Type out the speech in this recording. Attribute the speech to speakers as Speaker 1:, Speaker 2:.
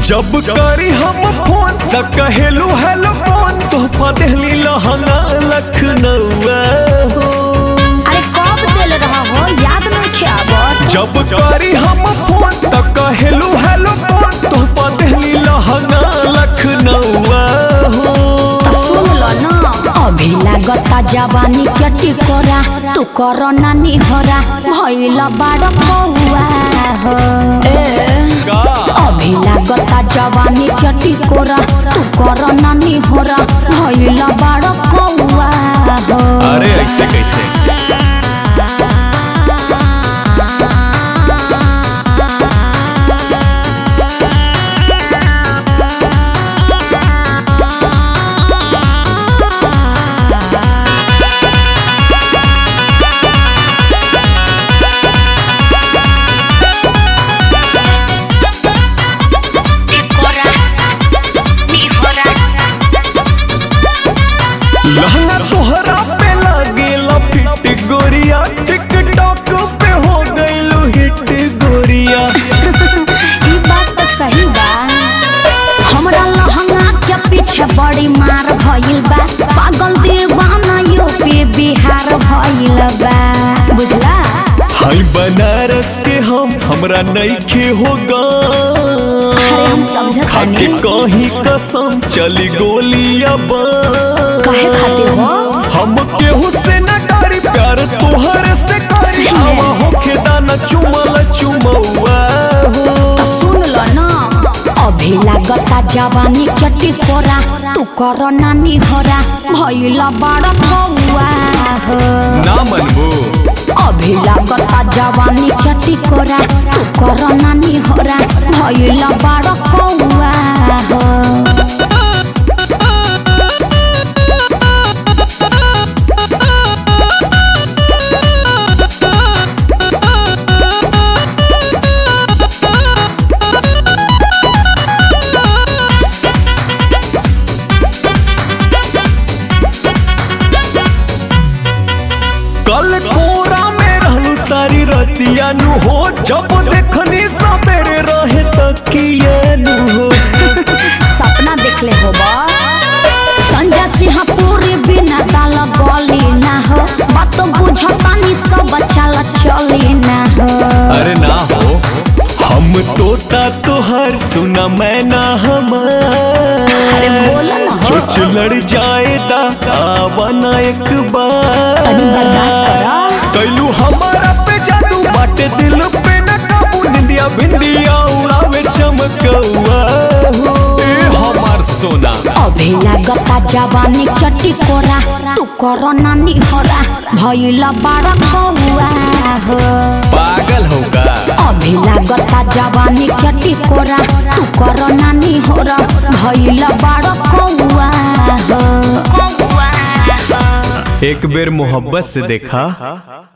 Speaker 1: जब करी हम फोन त कहेलू हेलो फोन तोहफा देहली लहंगा लखनऊआ हो
Speaker 2: अरे कब दिल रहा हो याद नहीं खियाबत
Speaker 1: जब करी हम फोन त कहेलू हेलो फोन तोहफा देहली लहंगा लखनऊआ हो
Speaker 2: तो सुन लो ना अभी लागता जवानी के टिकोरा तू कर नानी होरा भइल बाड़ कौआ हो
Speaker 1: का
Speaker 2: अभी लागता जवानी के टिकोरा तू कर नानी होरा भइल बाड़ कौआ हो
Speaker 1: अरे ऐसे कैसे लहंगा तोहरा पे लागेला फिट गोरिया टिकटॉक पे हो गइलू हिट गोरिया
Speaker 2: ई बात तो सही बा हमरा लहंगा के पीछे बड़ी मार भइल बा पागल दीवाना यूपी बिहार भइल बा बुझला
Speaker 1: हाय बनारस के हम हमरा नइखे होगा
Speaker 2: अरे हम समझत
Speaker 1: खाके
Speaker 2: नहीं
Speaker 1: कहीं कसम चली गोलिया
Speaker 2: काहे खातिर हो
Speaker 1: हम केहू से न डरी प्यार तोहर से करी
Speaker 2: सही में।
Speaker 1: आवा होखे दाना चुमल चुमौआ हो
Speaker 2: तो सुन लो ना अभी लागता जवानी के टिकोरा तू कर नानी होरा भइल बड़ कौआ हो
Speaker 1: ना मनबू
Speaker 2: अभी लागता जवानी के टिकोरा तू कर नानी होरा भइल बड़ कौआ हो
Speaker 1: कल कोरा में रहलू सारी रतिया नु हो जब देखनी सवेरे रहे तकिया नु हो
Speaker 2: सपना देखले होबा संजय सिंह पूरी बिना दाल गली ना हो बात बुझतानी सब चल चली ना हो
Speaker 1: अरे ना हो हम तोता तोहर सुना मैं ना
Speaker 2: अरे
Speaker 1: हमार
Speaker 2: बोल ना हो
Speaker 1: चोच लड़ जाएदा आवाना एक बार
Speaker 2: तनी बर्दाश्त करा
Speaker 1: कैलू हमारा पे जादू बाटे दिल पे न काबू निंदिया भिंडिया उड़ावे चमकौआ हो ए हमार सोना
Speaker 2: अभी लागता जवानी के टिकोरा तू कर नानी होरा भइल बड़ कौआ हो
Speaker 1: पागल होगा
Speaker 2: अभी लागता जवानी के टिकोरा तू कर नानी होरा भइल बड़ कौआ हो
Speaker 1: एक बेर मोहब्बत से देखा